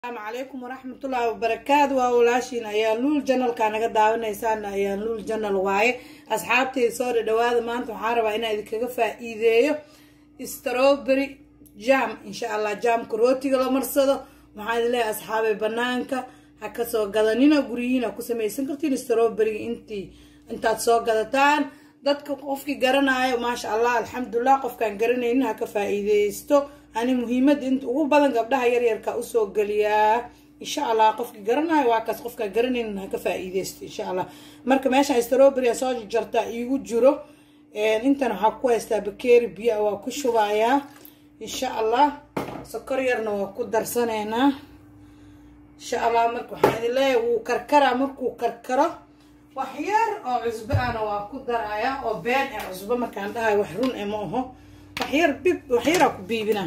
asalaamu calaykum waraxmatullaahi wabarakaatu waa walaashiin ayaa luul janalka naga daawanaysaan ayaa luul janal waaye asxaabteyda soo dhadhawaada maanta waxaa rabaa inaa idinkaga faa-iideeyo strawberry jam insha allah jaamka rootiga la marsado waxaa idin leeyahay asxaabay banaanka ha kasoo gadanina guryihiin ha ku samaysan kartiin strawberryga intii intaad soo gadataan dadka qofkii garanayo maasha allah alxamdulilah qofkaan garanaynin ha ka faa-iideysto ani muhiimada inta ugu badan gabdhaha yaryarka usoo geliyaa insha allah qofkii garanayo waa kaas qofkaa garanaynin ha ka faa-iideysto insha allah marka meesha strawberry soo jartaa iigu jiro intan waxaa ku haystaa bakeeri biyo waa ku shubayaa insha allah sokor yarna waa ku darsaneynaa insha allah marka waxaa idin leeyahay wuu karkaraa markuu karkaro wax yar oo cusbo ahna waa ku darayaa oo been ee cusbo markaan dhahayo wax run e ma aho waxyar bib waxyaraa ku biibinaa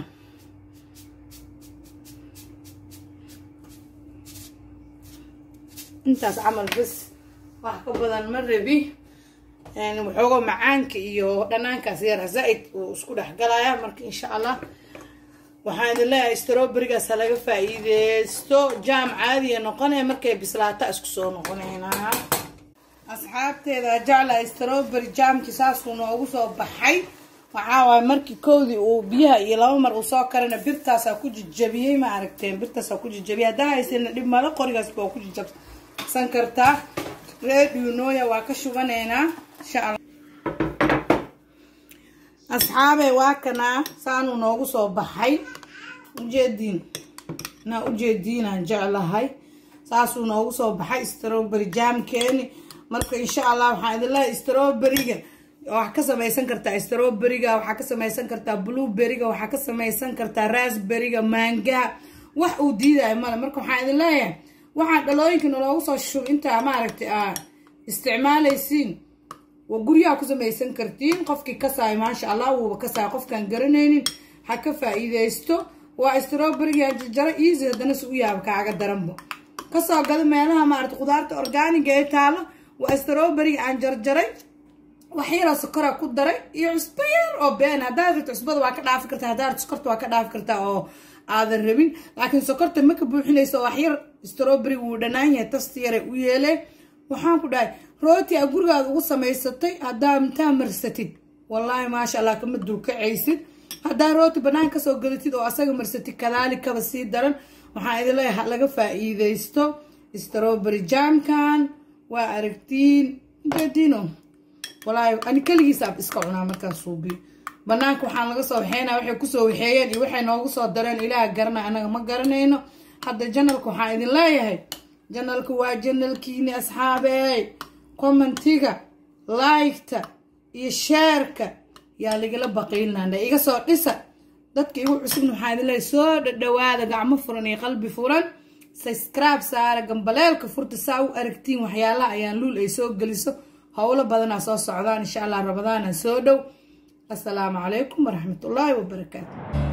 intaas camal bas wax ka badan ma rabi waxooga macaanka iyo dhanaankaas yara zaa-id uu isku dhexgalaya marka insha allah waxaan idin leeyahay strawberrygaas ha laga faa-iideysto jaam caadiya noqonaya markay bislaata isku soo noqoneynaa asxaabteeda jecla strawberry jaamkii saasuu noogu soo baxay waxaa waay markii koodii uu biyaha iyo laba mar uu soo karana birtaasaa ku jijabiyey ma aragteen birtaasaa ku jijabiyey haddaa haysana dhib malo qorigaas baa ku jijabsan kartaa reedhiunooya waa ka shubaneynaa insha alla asxaabey waa kanaa saanuu noogu soo baxay ujeediin naa ujeediinaan jeclahay saasuu noogu soo baxay strawberry jaamkeeni marka insha allah waxaan idin leehay strawberryga waxaa ka samaysan kartaa strawberryga waxaa ka samaysan kartaa blueberryga waxaa ka samaysan kartaa rasberryga maangaha wax uu diidayo male marka waxaan idin leeyahay waxaan dhalooyinka naloogu soo shub intaa maaragtay aa isticmaalaysiin waa guryaha ku samaysan kartiin qofkii kasaayo maasha allah wuuba kasaayo qofkaan garanaynin ha ka faa-iideysto waa strawberryga jarjaro easy haddana si u yaaba kaaga daranbo kasoo gado meelaha maarata khudaarta orgaaniga ee taalo waa strawberryga aan jarjaray wax yaroo sokora ku daray iyo cusbo yar oo been haddaad rabto cusbada waa ka dhaafi kartaa haddaad rabto sokorta waa ka dhaafi kartaa oo aadan rabin laakiin sokorta ma ka buuxinayso wax yar strawberry wuu dhanaan yahay tasti yare u yeelee waxaan ku dhahay rooti a gurigaada ugu samaysatay haddaa intaa marsatid wallaahi maasha allah kama dulkacaysid haddaa rooti banaan kasoo gadatid oo asaga marsatid kadaalikaba sii daran waxaan idin leeyahay laga faa-iideysto strawberry jaamkan waa aragtiin intadiino walaahi ani keligiisaab iska cunaa markaas suubiyo banaanka waxaan laga soo waxeynaa waxay kusoo waxeeyeen iyo waxay noogu soo dareen ilaah garanay anaga ma garanayno hadda janalka waxaan idin leeyahay janalka waa janalkiini asxaabey commentiga liketa iyo sheerka yaa lagala baqiylnana iga soo dhisa dadka igu cusubna waxaan idin leeyahay soo dhadhawaada gacmo furan iyo qalbi furan subscribe saara gambaleelka furta saa u aragtiin waxyaalaha ayaan luul ay soo geliso howlo badanaa soo socdaan insha allah rabadaana soo dhow assalaamu calaykum waraxmatullaahi wabarakaatu